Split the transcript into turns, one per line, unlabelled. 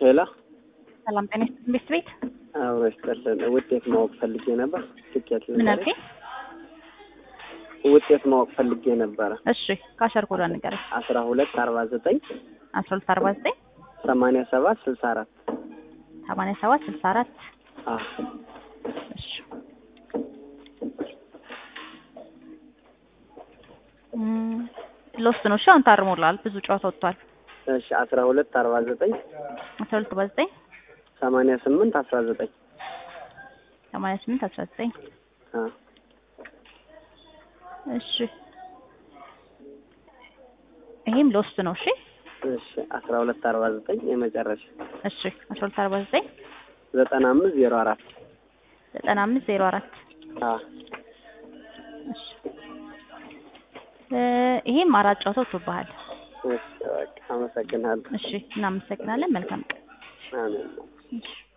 ሄላ
ሰላም ጤና ይስጥልኝ ቤት ቤት
አብሮ ይስጥልን። ውጤት ማወቅ ፈልጌ ነበር። ትኬት
ምን አልከኝ?
ውጤት ማወቅ ፈልጌ ነበረ።
እሺ ካሸር ኮዷ ንገረኝ።
አስራ ሁለት አርባ ዘጠኝ
አስራ ሁለት አርባ ዘጠኝ
ሰማንያ ሰባት ስልሳ አራት
ሰማንያ ሰባት ስልሳ አራት እሺ እም፣ ሎስት ነው። እሺ አሁን ታርሞላል። ብዙ ጨዋታ ወጥቷል።
እሺ አስራ ሁለት አርባ ዘጠኝ
አስራ ሁለት አርባ ዘጠኝ
ሰማንያ ስምንት አስራ ዘጠኝ
ሰማንያ ስምንት አስራ ዘጠኝ እሺ ይሄም ሎስት ነው። እሺ
እሺ አስራ ሁለት አርባ ዘጠኝ የመጨረሻ
እሺ አስራ ሁለት አርባ ዘጠኝ
ዘጠና አምስት ዜሮ አራት
ዘጠና አምስት ዜሮ አራት እሺ እ ይሄም አራት ጨዋታ ወጥቶብሃል።
እሺ በቃ አመሰግናለሁ።
እሺ እናመሰግናለን። መልካም ቀን።
አሜን።
እሺ